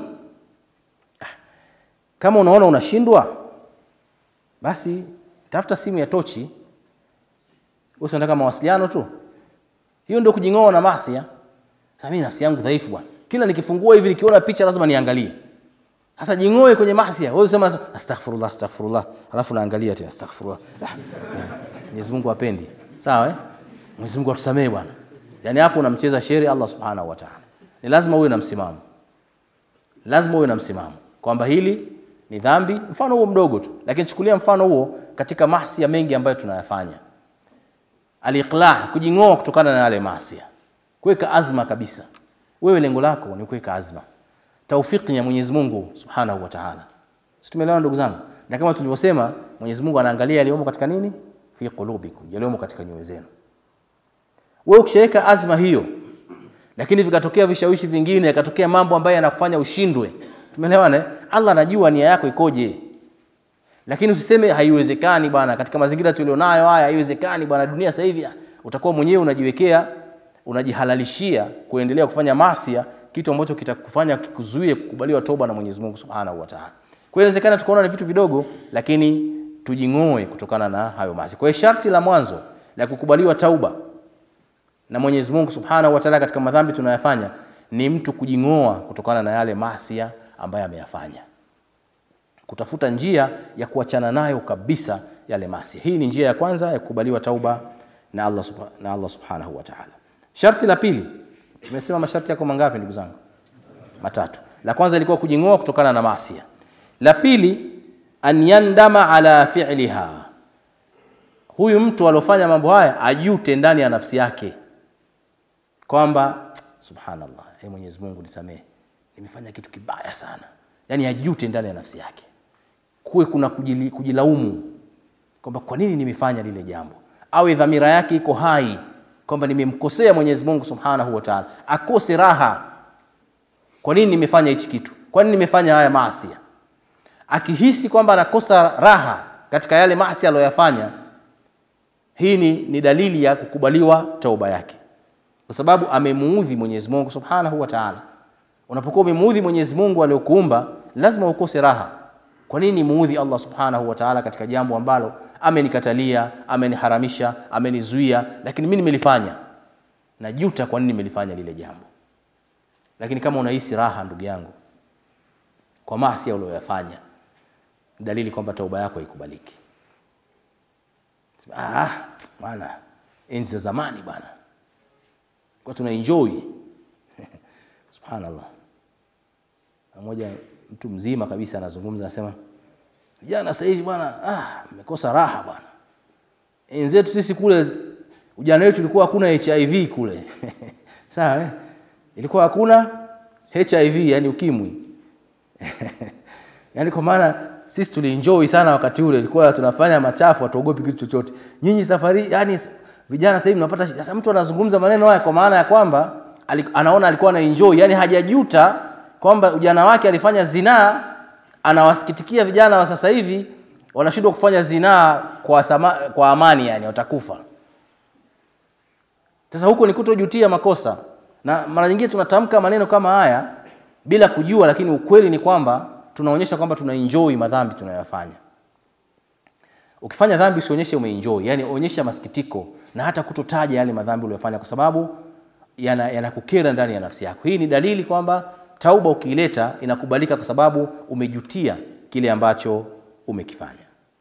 kama unaona unashindwa, basi tafuta simu ya tochi wewe unataka mawasiliano tu. Hiyo ndio kujing'oa na maasi. Sasa mimi nafsi yangu dhaifu bwana. Kila nikifungua hivi nikiona picha lazima niangalie. Sasa jing'oe kwenye maasi. Wewe usema astaghfirullah astaghfirullah. Alafu naangalia tena astaghfirullah. Mwenyezi Mungu apendi. Sawa eh? Mwenyezi Mungu atusamee bwana. Yaani hapo unamcheza sheri Allah Subhanahu wa Ta'ala. Ni lazima uwe na msimamo. Lazima uwe na msimamo kwamba hili ni dhambi, mfano huo mdogo tu. Lakini chukulia mfano huo katika maasi ya mengi ambayo tunayafanya aliqlah kujing'oa kutokana na yale maasi, kuweka azma kabisa. Wewe lengo lako ni kuweka azma, taufiki ya Mwenyezi Mungu Subhanahu wa Ta'ala. Sisi tumeelewana ndugu zangu, na kama tulivyosema, Mwenyezi Mungu anaangalia yaliyomo katika nini, fi qulubikum, yaliyomo katika nyoyo zenu. Wewe ukishaweka azma hiyo, lakini vikatokea vishawishi vingine, yakatokea mambo ambayo yanakufanya ushindwe, tumeelewana. Allah anajua nia yako ikoje lakini usiseme haiwezekani bwana, katika mazingira tulionayo haya haiwezekani bwana. Dunia sasa hivi utakuwa mwenyewe unajiwekea, unajihalalishia kuendelea kufanya masia, kitu ambacho kitakufanya kikuzuie kukubaliwa toba na Mwenyezi Mungu Subhanahu wa Ta'ala. Kwa hiyo inawezekana tukaona ni vitu vidogo, lakini tujing'oe kutokana na hayo maasi. Kwa hiyo sharti la mwanzo la kukubaliwa tauba na Mwenyezi Mungu Subhanahu wa Ta'ala katika madhambi tunayofanya ni mtu kujing'oa kutokana na yale maasi ambayo ameyafanya kutafuta njia ya kuachana nayo kabisa yale maasi. Hii ni njia ya kwanza ya kukubaliwa tauba na Allah, subha, na Allah subhanahu wa ta'ala. Sharti la pili, tumesema masharti yako mangapi ndugu zangu? Matatu. La kwanza ilikuwa kujing'oa kutokana na maasi. La pili, an yandama ala fi'liha, huyu mtu aliofanya mambo haya ajute ndani ya nafsi yake kwamba subhanallah, hey Mwenyezi Mungu nisamehe, nimefanya kitu kibaya sana, yaani ajute ndani ya nafsi yake kuwe kuna kujili, kujilaumu kwamba kwa nini nimefanya lile jambo, awe dhamira yake iko hai kwamba nimemkosea Mwenyezi Mungu Subhanahu wa Ta'ala, akose raha. Kwa nini nimefanya hichi kitu? Kwa nini nimefanya haya maasi? Akihisi kwamba anakosa raha katika yale maasi aliyoyafanya, hii ni, ni dalili ya kukubaliwa tauba yake, kwa sababu amemuudhi Mwenyezi Mungu Subhanahu wa Ta'ala. Unapokuwa umemuudhi Mwenyezi Mungu aliyokuumba, lazima ukose raha. Kwa nini muudhi Allah Subhanahu wa Ta'ala katika jambo ambalo amenikatalia, ameniharamisha, amenizuia, lakini mimi nimelifanya? Najuta kwa nini nimelifanya lile jambo. Lakini kama unahisi raha, ndugu yangu, kwa maasi uliyoyafanya, dalili kwamba tauba yako haikubaliki. Ah, bwana, enzi za zamani bwana, kwa tuna enjoy subhanallah. Mmoja mtu mzima kabisa anazungumza, anasema vijana sasa hivi bwana, ah, mmekosa raha bwana. Enzi zetu sisi kule, ujana wetu ulikuwa hakuna HIV kule sawa eh? Ilikuwa hakuna HIV, yani ukimwi yani kwa maana sisi tulienjoy sana wakati ule, ilikuwa tunafanya machafu, hatuogopi kitu chochote. Nyinyi safari, yani vijana sasa hivi mnapata shida. Sasa mtu anazungumza maneno haya kwa maana ya kwamba ali, anaona alikuwa na enjoy, yani hajajuta kwamba ujana wake alifanya zinaa. Anawasikitikia vijana wa sasa hivi wanashindwa kufanya zinaa kwa, sama, kwa amani, yani watakufa. Sasa huko ni kutojutia makosa, na mara nyingine tunatamka maneno kama haya bila kujua, lakini ukweli ni kwamba tunaonyesha kwamba tuna enjoy madhambi tunayoyafanya. Ukifanya dhambi usionyeshe umeenjoy, yani onyesha masikitiko na hata kutotaja yale madhambi uliyofanya, kwa sababu yanakukera yana ndani ya nafsi yako. Hii ni dalili kwamba tauba ukiileta inakubalika, kwa sababu umejutia kile ambacho umekifanya.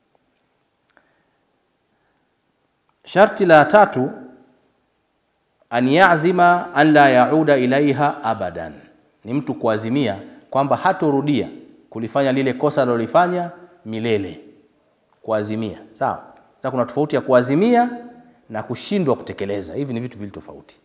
Sharti la tatu, an yazima an la yauda ilaiha abadan, ni mtu kuazimia kwamba hatorudia kulifanya lile kosa alilolifanya milele. Kuazimia, sawa. Sasa kuna tofauti ya kuazimia na kushindwa kutekeleza. Hivi ni vitu vili tofauti.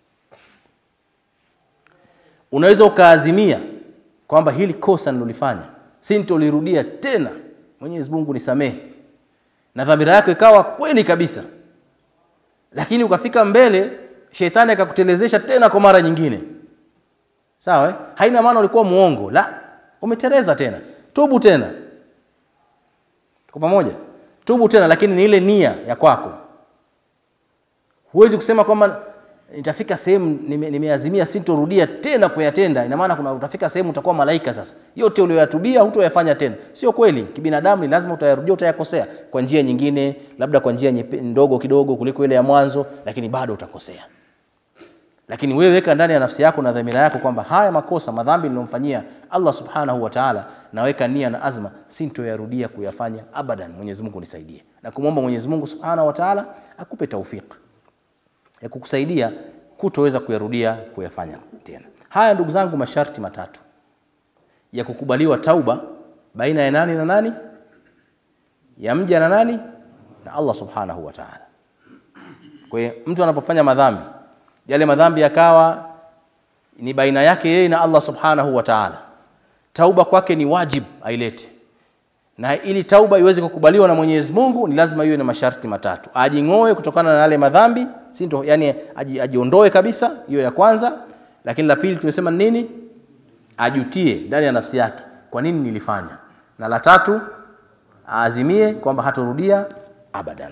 Unaweza ukaazimia kwamba hili kosa nilolifanya sintolirudia tena, Mwenyezi Mungu nisamehe, na dhamira yako ikawa kweli kabisa, lakini ukafika mbele, shetani akakutelezesha tena kwa mara nyingine, sawa eh? Haina maana ulikuwa muongo, la, umeteleza tena, tubu tena. Tuko pamoja? Tubu tena, lakini ni ile nia ya kwako. Huwezi kusema kwamba nitafika sehemu nimeazimia, nime sintorudia tena kuyatenda. Ina maana kuna utafika sehemu utakuwa malaika. Sasa yote uliyoyatubia hutoyafanya tena. Sio kweli. Kibinadamu ni lazima utayarudia, utayakosea kwa njia nyingine, labda kwa njia ndogo kidogo kuliko ile ya mwanzo, lakini bado utakosea. Lakini wewe weka ndani ya nafsi yako na dhamira yako kwamba haya makosa madhambi niliyomfanyia Allah subhanahu wa ta'ala, naweka nia na azma, sintoyarudia kuyafanya abadan. Mwenyezi Mungu nisaidie, na kumwomba Mwenyezi Mungu subhanahu wa ta'ala akupe taufiki ya kukusaidia kutoweza kuyarudia kuyafanya tena. Haya ndugu zangu, masharti matatu ya kukubaliwa tauba baina ya nani na nani, ya mja na nani, na Allah subhanahu wa ta'ala. Kwa hiyo mtu anapofanya madhambi, yale madhambi yakawa ni baina yake yeye na Allah subhanahu wa ta'ala, tauba kwake ni wajib ailete na ili tauba iweze kukubaliwa na Mwenyezi Mungu ni lazima iwe na masharti matatu: ajing'oe kutokana na yale madhambi, si ndio? Yani aji, ajiondoe kabisa, hiyo ya kwanza. Lakini la pili tumesema nini? Ajutie ndani ya nafsi yake, kwa nini nilifanya, na la tatu aazimie kwamba hatorudia abadan.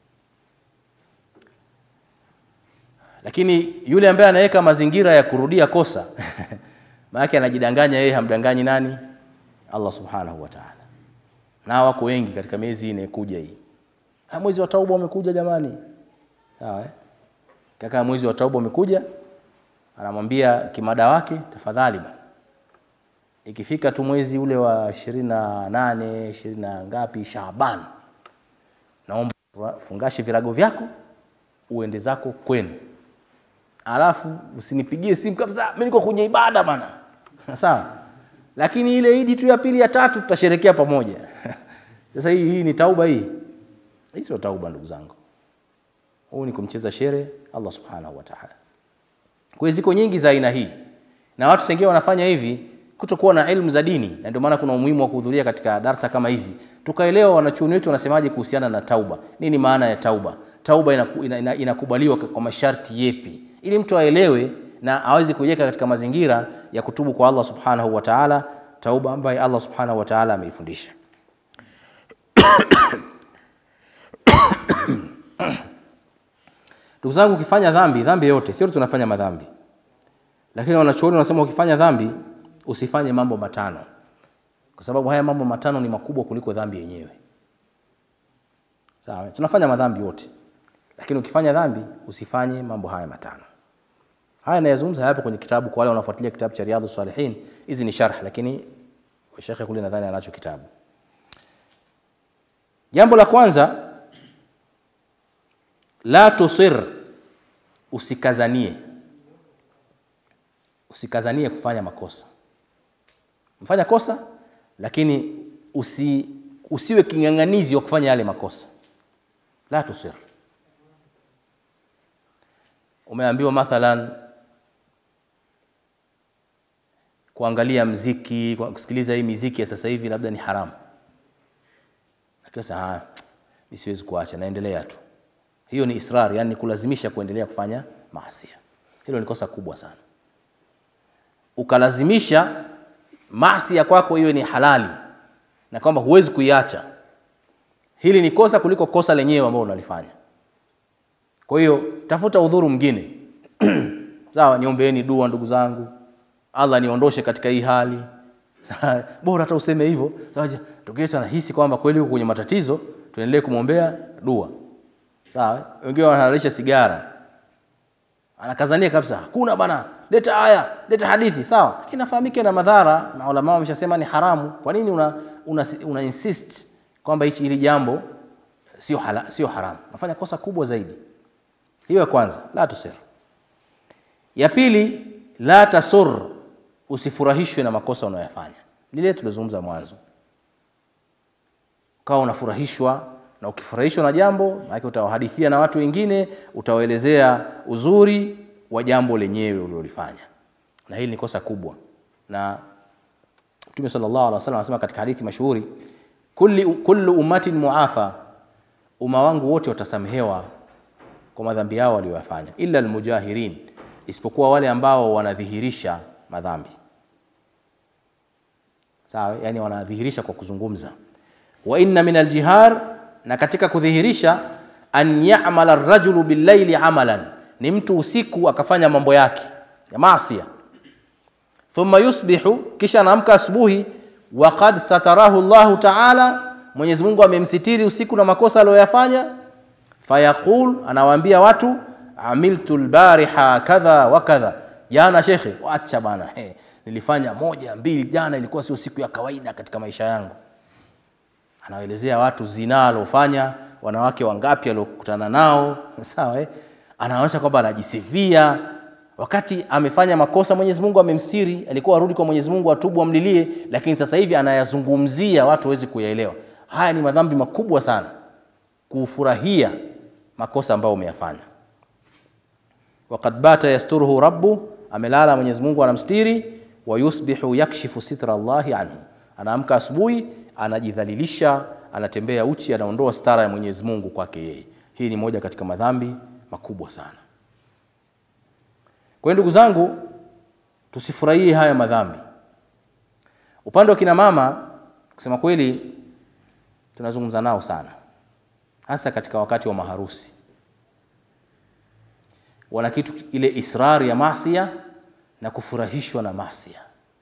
Lakini yule ambaye anaweka mazingira ya kurudia kosa maana anajidanganya yeye, hamdanganyi nani? Allah subhanahu wa ta'ala na wako wengi katika miezi inayokuja hii. Ha, mwezi wa tauba umekuja jamani, sawa eh? Kaka, mwezi wa tauba umekuja, anamwambia kimada wake, tafadhali bwana, ikifika tu mwezi ule wa ishirini na nane ishirini na ngapi Shaaban, naomba fungashe virago vyako uende zako kwenu, alafu usinipigie simu kabisa, mimi niko kwenye ibada bana sawa lakini ile idi tu ya pili ya tatu tutasherekea pamoja. Sasa hii hii ni tauba hii? Hii sio tauba ndugu zangu, huu ni kumcheza shere Allah subhanahu wa ta'ala. Kwa hiyo ziko nyingi za aina hii, na watu wengine wanafanya hivi kutokuwa na elimu za dini, na ndio maana kuna umuhimu wa kuhudhuria katika darsa kama hizi, tukaelewa wanachuoni wetu wanasemaje kuhusiana na tauba. Nini maana ya tauba? Tauba inakubaliwa ina, ina, ina kwa masharti yepi, ili mtu aelewe na aweze kujiweka katika mazingira ya kutubu kwa Allah subhanahu wa ta'ala, tauba ambayo Allah subhanahu wa ta'ala ameifundisha. Ndugu zangu, ukifanya dhambi, dhambi yote, sio tunafanya madhambi, lakini wanachuoni wanasema ukifanya dhambi usifanye mambo matano, kwa sababu haya mambo matano ni makubwa kuliko dhambi yenyewe. Sawa, tunafanya madhambi wote, lakini ukifanya dhambi usifanye mambo haya matano. Haya nayazungumza hayapo kwenye kitabu, kwa wale wanafuatilia kitabu cha Riyadhus Salihin. Hizi ni sharh, lakini shekhe kule nadhani anacho kitabu. Jambo la kwanza, la tusir, usikazanie, usikazanie kufanya makosa. Mfanya kosa, lakini usi, usiwe king'ang'anizi wa kufanya yale makosa. La tusir. Umeambiwa mathalan kuangalia mziki, kusikiliza hii miziki ya sasa hivi labda ni haramu, lakini sasa ah, mimi siwezi kuacha, naendelea tu. Hiyo ni israr, yani kulazimisha kuendelea kufanya maasi. Hilo ni kosa kubwa sana. Ukalazimisha maasi ya kwako iwe ni halali na kwamba huwezi kuiacha, hili ni kosa kuliko kosa lenyewe ambalo unalifanya. Kwa hiyo tafuta udhuru mwingine sawa, niombeeni dua ndugu zangu, Allah niondoshe katika hii hali bora hata useme hivyo. Sawa, ndugu yetu anahisi kwamba kweli huko kwenye matatizo, tuendelee kumwombea dua. Sawa, wengine wanahalalisha sigara, anakazania kabisa, hakuna bana, leta aya, leta hadithi. Sawa, lakini nafahamike na madhara, na ulama wameshasema ni haramu. Kwa nini una, una, una insist kwamba hichi hili jambo sio hala, sio haramu? Nafanya kosa kubwa zaidi. Hiyo ya kwanza, la tusir. Ya pili, la tasur, usifurahishwe na makosa unayoyafanya. Lile tulizungumza mwanzo, ukawa unafurahishwa na ukifurahishwa na jambo, maana utawahadithia na watu wengine, utawaelezea uzuri wa jambo lenyewe ulilolifanya, na hili ni kosa kubwa. Na Mtume sallallahu alaihi wasallam anasema katika hadithi mashuhuri, kulli kullu ummatin muafa, umma wangu wote watasamehewa kwa madhambi yao waliyofanya, illa almujahirin, isipokuwa wale ambao wanadhihirisha madhambi. Sawa, yani wanadhihirisha kwa kuzungumza. Wa inna min aljihar, na katika kudhihirisha, an ya'mala ar-rajulu bil-laili amalan, ni mtu usiku akafanya mambo yake ya maasi, thumma yusbihu, kisha anaamka asubuhi, wa qad satarahu Allahu ta'ala, Mwenyezi Mungu amemsitiri usiku na makosa aliyoyafanya fayaqul anawaambia watu amiltu lbariha kadha wa kadha, jana shekhe, wacha bana, he, nilifanya moja mbili jana, ilikuwa sio siku ya kawaida katika maisha yangu. Anawaelezea watu zinaa alofanya, wanawake wangapi aliokutana nao, sawa eh? Anaonyesha kwamba anajisifia wakati amefanya makosa. Mwenyezi Mungu amemstiri, alikuwa arudi kwa Mwenyezi Mungu atubu, amlilie, lakini sasa hivi anayazungumzia watu waweze kuyaelewa. Haya ni madhambi makubwa sana, kufurahia makosa ambayo umeyafanya. Waqad bata yasturuhu rabbu, amelala Mwenyezi Mungu anamstiri. Wa yusbihu yakshifu sitra Allahi anhu, anaamka asubuhi anajidhalilisha, anatembea uchi, anaondoa stara ya Mwenyezi Mungu kwake yeye. Hii ni moja katika madhambi makubwa sana. Kwa hiyo ndugu zangu, tusifurahie haya madhambi. Upande wa kina mama, kusema kweli, tunazungumza nao sana hasa katika wakati wa maharusi, wana kitu ile israri ya masia na kufurahishwa na masia.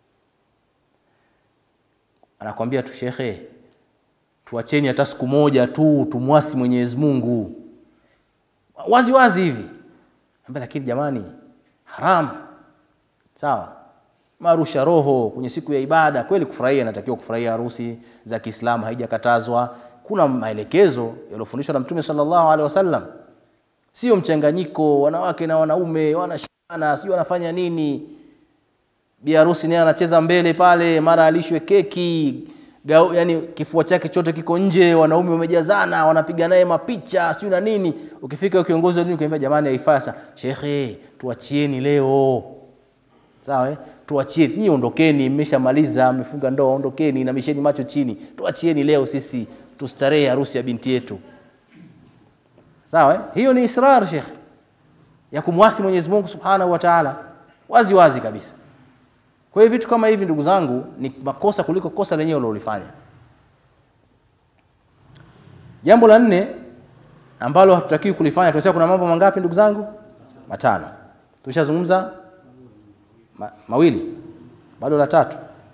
Anakwambia tu shekhe, tuacheni hata siku moja tu tumwasi Mwenyezi Mungu wazi wazi hivi, lakini jamani, haram sawa marusha roho kwenye siku ya ibada. Kweli kufurahia, inatakiwa kufurahia harusi za Kiislamu, haijakatazwa kuna maelekezo yaliyofundishwa na Mtume sallallahu alaihi wasallam, sio mchanganyiko wanawake na wanaume wanashana, sio wanafanya nini. Bi harusi naye anacheza mbele pale, mara alishwe keki gau, yani kifua chake chote kiko nje, wanaume wamejazana, wanapiga naye mapicha sio na nini. Ukifika kiongozi wa dini ukiambia, jamani, haifai. Sasa shekhe, tuachieni leo, sawa eh? Tuachieni nyinyi, ondokeni, mmeshamaliza, mmefunga ndoa, ondokeni na misheni macho chini, tuachieni leo sisi tustarehe harusi ya binti yetu. Sawa eh? Hiyo ni israr Sheikh, ya kumwasi Mwenyezi Mungu Subhanahu wa Ta'ala wazi wazi kabisa. Kwa hiyo vitu kama hivi ndugu zangu ni makosa kuliko kosa lenyewe ulilofanya. Jambo la nne ambalo hatutakiwi kulifanya, tunasema kuna mambo mangapi ndugu zangu? Matano. Tushazungumza ma, mawili. bado la tatu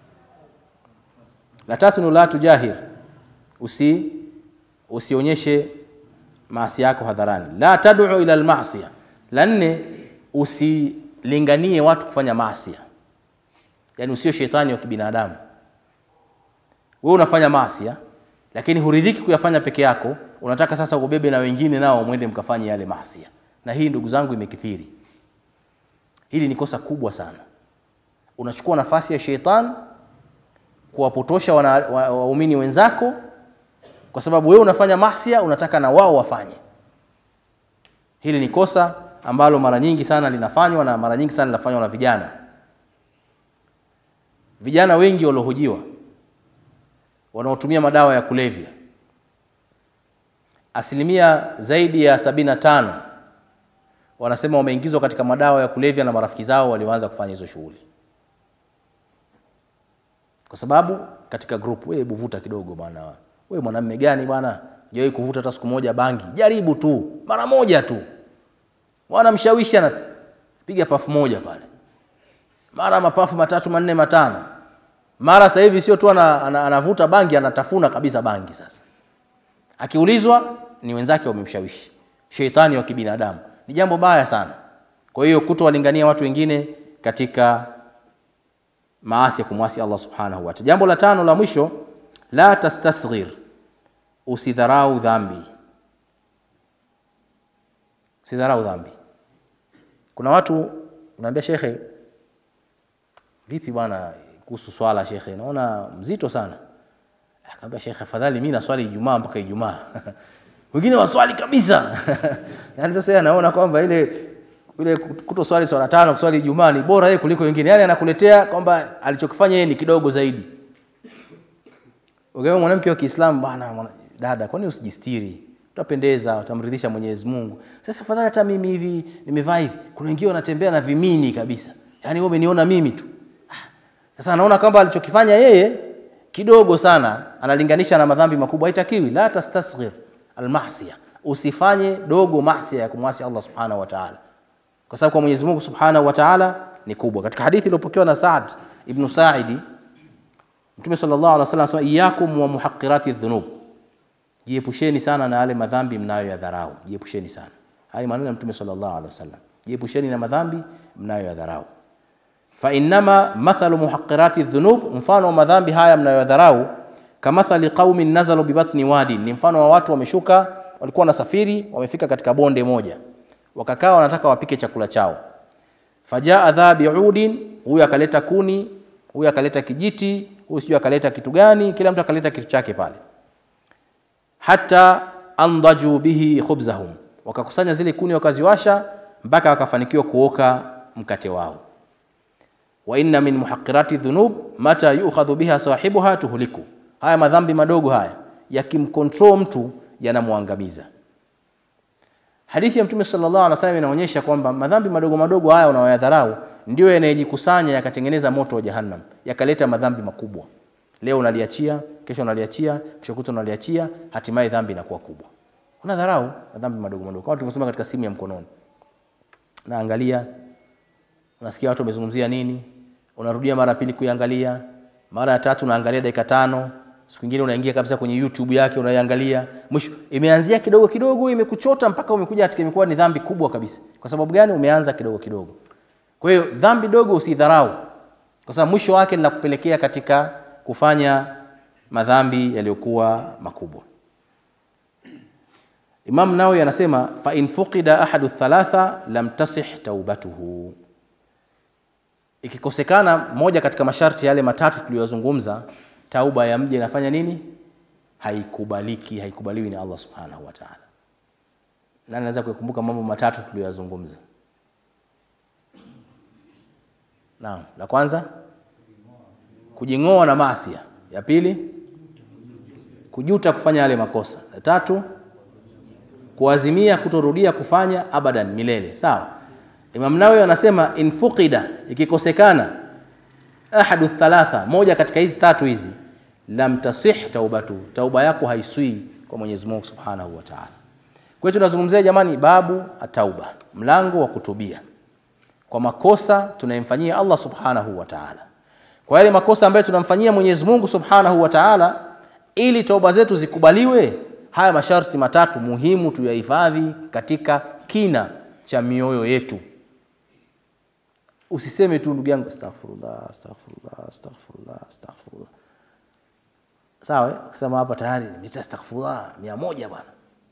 la tatu ni la tujahir usi usionyeshe maasi yako hadharani la tad'u ila almasiya la nne usilinganie watu kufanya maasi yani usio shetani wa kibinadamu wewe unafanya maasi lakini huridhiki kuyafanya peke yako unataka sasa ubebe na wengine nao mwende mkafanye yale maasi na hii ndugu zangu imekithiri hili ni kosa kubwa sana unachukua nafasi ya shetani kuwapotosha waumini wa, wa wenzako kwa sababu wewe unafanya mahsia unataka na wao wafanye hili ni kosa ambalo mara nyingi sana linafanywa na mara nyingi sana linafanywa na vijana vijana wengi waliohojiwa wanaotumia madawa ya kulevya asilimia zaidi ya sabini na tano wanasema wameingizwa katika madawa ya kulevya na marafiki zao walioanza kufanya hizo shughuli kwa sababu katika group wewe hebu vuta kidogo bwana wewe mwanamume gani bwana jawahi kuvuta hata siku moja bangi jaribu tu mara moja tu bwana mshawishi anapiga pafu moja pale mara mapafu matatu manne matano mara sasa hivi sio tu anavuta ana, ana bangi anatafuna kabisa bangi sasa akiulizwa ni wenzake wamemshawishi sheitani wa kibinadamu ni jambo baya sana kwa hiyo kutowalingania watu wengine katika maasi ya kumwasi Allah subhanahu wa ta'ala. Jambo la tano la mwisho, la tastasghir, usidharau dhambi. Usidharau dhambi. Kuna watu unaambia shekhe, vipi bwana kuhusu swala shekhe, naona mzito sana. Akamwambia shekhe, afadhali mimi naswali Ijumaa mpaka Ijumaa wengine waswali kabisa yani sasa yeye anaona kwamba ile ile kutoswali swala tano kuswali Ijumaa ni bora yeye kuliko wengine. Yaani anakuletea kwamba alichokifanya yeye ni kidogo zaidi. Ukiwa mwanamke wa Kiislamu bwana dada, kwani usijistiri? Utapendeza, utamridhisha Mwenyezi Mungu. Sasa afadhali hata mimi hivi nimevaa hivi. Kuna wengine wanatembea na vimini kabisa. Yaani wewe umeniona mimi tu. Sasa anaona kwamba alichokifanya yeye kidogo sana, analinganisha na madhambi makubwa. Haitakiwi, la tastasghir almasiya. Usifanye dogo maasi ya kumwasi Allah Subhanahu wa Ta'ala kwa sababu kwa Mwenyezi Mungu Subhanahu wa Ta'ala ni kubwa. Katika hadithi iliyopokewa na Saad ibn Sa'idi, Mtume sallallahu alaihi wasallam anasema iyakum wa muhaqqirati dhunub, jiepusheni sana na yale madhambi mnayoyadharau. Jiepusheni sana, haya maneno ya Mtume sallallahu alaihi wasallam, jiepusheni na madhambi mnayoyadharau. Fa innama mathalu muhaqqirati dhunub, mfano wa madhambi haya mnayoyadharau, kamathali qaumin nazalu bibatni wadi, ni mfano wa watu wameshuka, walikuwa wanasafiri, wamefika katika bonde moja wakakaa wanataka wapike chakula chao. Fajaa dha biudin, huyu akaleta kuni, huyu akaleta kijiti, huyu sijui akaleta kitu gani, kila mtu akaleta kitu chake pale. Hata andaju bihi khubzahum, wakakusanya zile kuni wakaziwasha mpaka wakafanikiwa kuoka mkate wao. Wa inna min muhaqqirati dhunub mata yu'khadhu biha sahibuha tuhliku, haya madhambi madogo haya yakimcontrol mtu yanamwangamiza. Hadithi ya Mtume sallallahu alaihi wasallam inaonyesha kwamba madhambi madogo madogo haya unayoyadharau ndio yanayejikusanya yakatengeneza moto wa Jahannam, yakaleta madhambi makubwa. Leo unaliachia, kesho unaliachia, kesho kutwa unaliachia, hatimaye dhambi inakuwa kubwa. Unadharau madhambi madogo madogo, kama tulivyosema katika simu ya mkononi. Naangalia, unasikia watu wamezungumzia nini, unarudia mara pili kuiangalia, mara ya tatu unaangalia dakika tano, siku nyingine unaingia kabisa kwenye YouTube yake unaiangalia, mwisho imeanzia kidogo kidogo, imekuchota mpaka umekuja katika imekuwa ni dhambi kubwa kabisa. Kwa sababu gani? Umeanza kidogo kidogo. Kwa hiyo dhambi dogo usidharau, kwa sababu mwisho wake linakupelekea katika kufanya madhambi yaliyokuwa makubwa. Imam Nawawi anasema fa in fuqida ahadu thalatha lam tasih taubatuhu, ikikosekana moja katika masharti yale matatu tuliyozungumza tauba ya mja inafanya nini? Haikubaliki, haikubaliwi na Allah subhanahu wa ta'ala. Nani anaweza kukumbuka mambo matatu tuliyoyazungumza? Naam, la kwanza kujing'oa na maasia, ya pili kujuta kufanya yale makosa, ya tatu kuazimia kutorudia kufanya abadan, milele. Sawa. Imam Nawawi anasema in fuqida, ikikosekana ahadu thalatha, moja katika hizi tatu hizi, lam tasih taubatu, tauba yako haiswi kwa Mwenyezi Mungu Subhanahu wa Ta'ala. Kwa hiyo tunazungumzia jamani, babu atauba, mlango wa kutubia kwa makosa tunayemfanyia Allah Subhanahu wa Ta'ala. kwa yale makosa ambayo tunamfanyia Mwenyezi Mungu Subhanahu wa Ta'ala, ili toba zetu zikubaliwe. Haya masharti matatu muhimu tuyahifadhi katika kina cha mioyo yetu. Usiseme tu ndugu yangu, astaghfirullah, astaghfirullah, astaghfirullah, astaghfirullah. Sawa, eh? ukisema hapa tayari nimeta astaghfirullah mia moja bwana,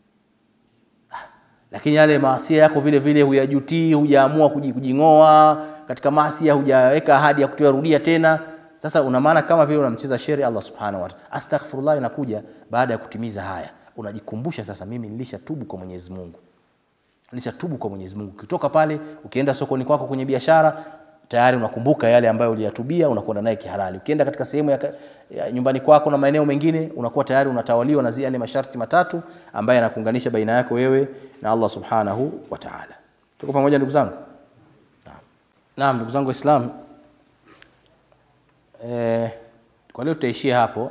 lakini yale maasia yako vile vile huyajutii, hujaamua kuji- kujing'oa katika maasia, hujaweka ahadi ya kutoyarudia tena. Sasa una maana kama vile unamcheza shere Allah subhanahu wa ta'ala. Astaghfirullah inakuja baada ya kutimiza haya, unajikumbusha sasa, mimi nilishatubu kwa Mwenyezi Mungu nilishatubu kwa Mwenyezi Mungu. Ukitoka pale ukienda sokoni kwako kwenye biashara tayari unakumbuka yale ambayo uliyatubia, unakwenda naye kihalali. Ukienda katika sehemu ya, ka- ya nyumbani kwako na maeneo mengine, unakuwa tayari unatawaliwa na zile yale masharti matatu ambayo yanakuunganisha baina yako wewe na Allah subhanahu wa ta'ala. Tuko pamoja ndugu zangu? Naam, Naam ndugu zangu Waislamu, eh, kwa leo tutaishia hapo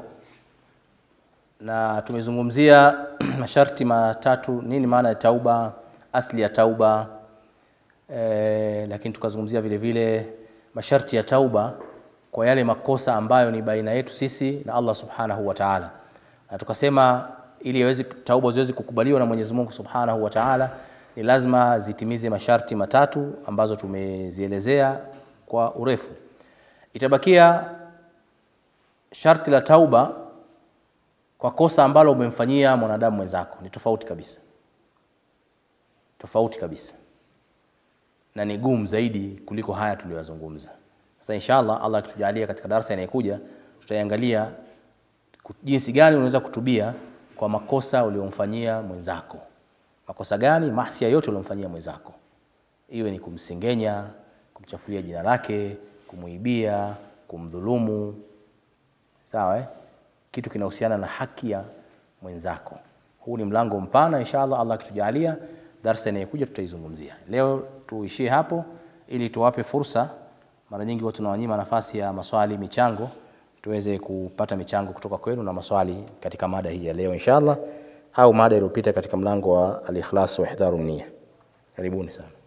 na tumezungumzia masharti matatu, nini maana ya tauba, asli ya tauba e, lakini tukazungumzia vile vile masharti ya tauba kwa yale makosa ambayo ni baina yetu sisi na Allah subhanahu wa ta'ala, na tukasema ili yaweze tauba ziweze kukubaliwa na Mwenyezi Mungu subhanahu wa ta'ala ni lazima zitimize masharti matatu ambazo tumezielezea kwa urefu. Itabakia sharti la tauba kwa kosa ambalo umemfanyia mwanadamu mwenzako ni tofauti kabisa, tofauti kabisa, na ni gumu zaidi kuliko haya tuliyozungumza. Sasa inshallah, Allah akitujalia katika darasa inayokuja, tutaiangalia ku- jinsi gani unaweza kutubia kwa makosa uliyomfanyia mwenzako. Makosa gani? Maasi yote uliyomfanyia mwenzako, iwe ni kumsengenya, kumchafulia jina lake, kumuibia, kumdhulumu, sawa eh? kitu kinahusiana na haki ya mwenzako. Huu ni mlango mpana, inshallah Allah akitujalia, darsa inayokuja tutaizungumzia. Leo tuishie hapo ili tuwape fursa. Mara nyingi watu tunawanyima nafasi ya maswali, michango, tuweze kupata michango kutoka kwenu na maswali katika mada hii ya leo inshallah, au mada iliyopita katika mlango wa al-ikhlas wa ihdharu niyya. Karibuni sana.